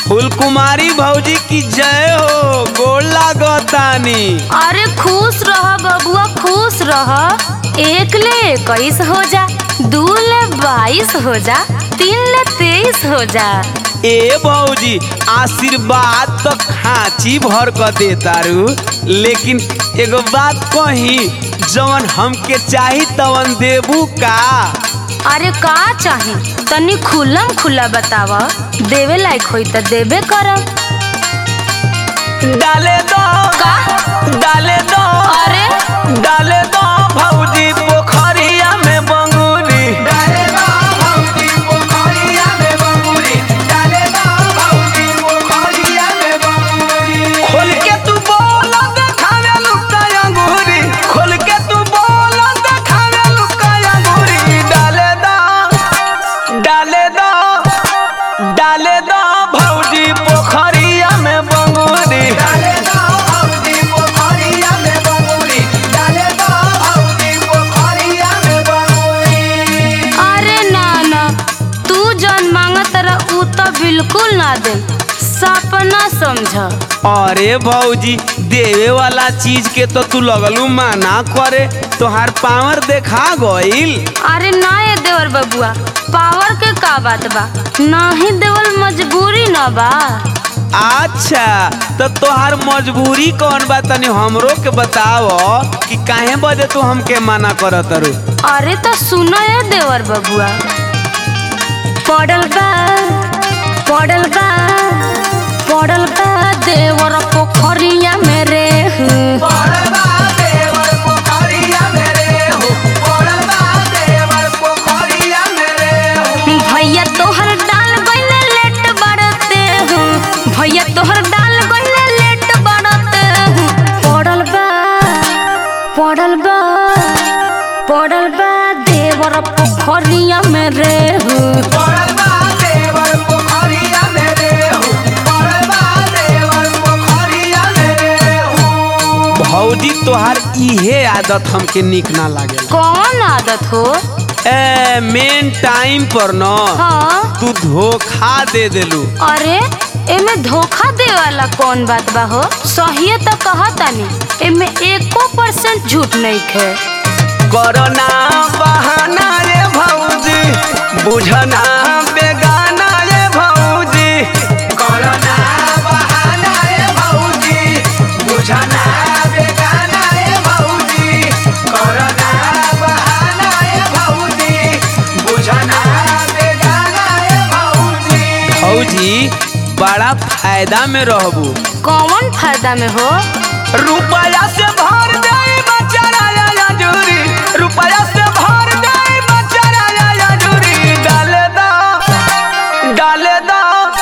फूलकुमारी भौजी की जय हो गोड़ लागतानी अरे खुश रह बबुआ खुश रह एक ले इक्कीस हो जा दू ले बाईस हो जा तीन ले तेईस हो जा ए भौजी आशीर्वाद तो खांची भर क दे तारू लेकिन एगो बात कही जवन हमके चाही तवन देबू का अरे का चाही तनी खुलम खुला बताव देवे लायक होई त देबे करब डाले दो का डाले दो अरे डाले दो भौजी पोखरिया में बंगुरी डाले दो भौजी पोखरिया में बंगुरी डाले दो भौजी पोखरिया में बंगुरी खोल के तू बोल देखावे लुका अंगूरी खोल के तू बोल देखावे लुका अंगूरी डाले दो डाले दो डाले दो भौजी पोखरिया में बंगुरी डाले दो भौजी पोखरिया में बंगुरी डाले दो भौजी पोखरिया में बंगुरी अरे ना ना तू जौन मांगत रह उ त बिल्कुल ना दे सपना समझ अरे भौजी देवे वाला चीज के तो तू लगलू माना करे तोहार पावर देखा गइल अरे ना ये देवर बबुआ पावर के का बात बा नाही देवल मजबूरी न बा अच्छा तो तोहार मजबूरी कौन बा तनी हमरो के बताव कि काहे बजे तू हमके मना करत रू अरे तो सुनो ये देवर बबुआ पड़ल बा पड़ल बा पड़ल बा देवर पोखरिया मेरे भैया तोहर डाल गइले लेट बढ़ते हूँ भैया तोहर डाल गइले लेट बढ़ते हूँ पड़ल बा पड़ल बा पड़ल बा देवर पोखरिया मेरे हूँ भौजी तोहार इहे आदत हमके निक ना लागे कौन आदत हो ए मेन टाइम पर न हाँ तू धोखा दे देलू अरे एमे धोखा दे वाला कौन बात बा हो सही तो कहतानी एमे एको परसेंट झूठ नहीं है कोरोना बहाना ये भौजी बुझना बेगाना ये भौजी कोरोना बहाना ये भौजी बुझना बेगाना ये भौजी कोरोना बहाना ये भौजी बुझना बेगाना ये भौजी भौजी बड़ा फायदा में रहबू कौन फायदा में हो रुपया से भर जाए बचारा या जूरी रुपया से भर जाए बचारा या जूरी डाले दा डाले दा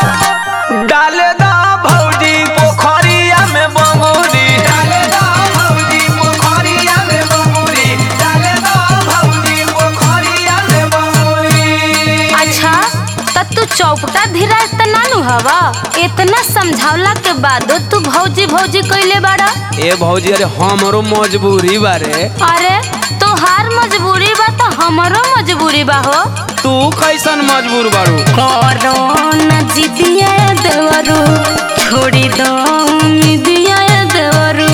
डाले दा भौजी पोखरिया में बंगुरी डाले दा भौजी पोखरिया में बंगुरी डाले दा भौजी पोखरिया में बंगुरी अच्छा त तू चौपटा धीरा त नानू हवा इतना समझावला के बाद तू भौजी भौजी कइले बाड़ा ए भौजी अरे हमरो मजबूरी बारे अरे तोहार मजबूरी बा त हमरो मजबूरी बा हो तू कैसन मजबूर बारू कोरोना जिदिया देवरू छोड़ी दो उम्मीदिया देवरू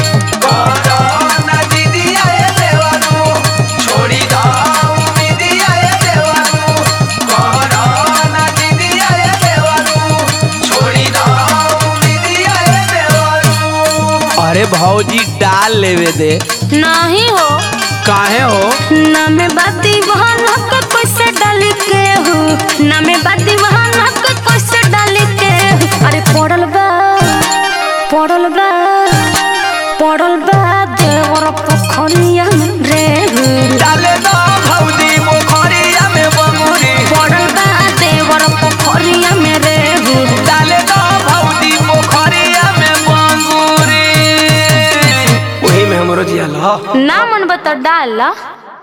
कोरोना दीदिया ये देवरू छोड़ी दो उम्मीदिया ये देवरू कोरोना दीदिया ये देवरू छोड़ी दो उम्मीदिया ये देवरू अरे भौजी डाल लेवे दे नहीं हो काहे हो ना में बाती बहन के कैसे डाल के हो ना में बाती बहन के कैसे डाल के हो अरे पड़ल बा पड़ल बा पड़ल बा देवर पोखरिया में रे डाले दो भौजी पोखरिया में बंगुरी पड़ल बा देवर पोखरिया में रे डाले दो भौजी पोखरिया में बंगुरी वही में हमरो जिया ला ना मन बता डाल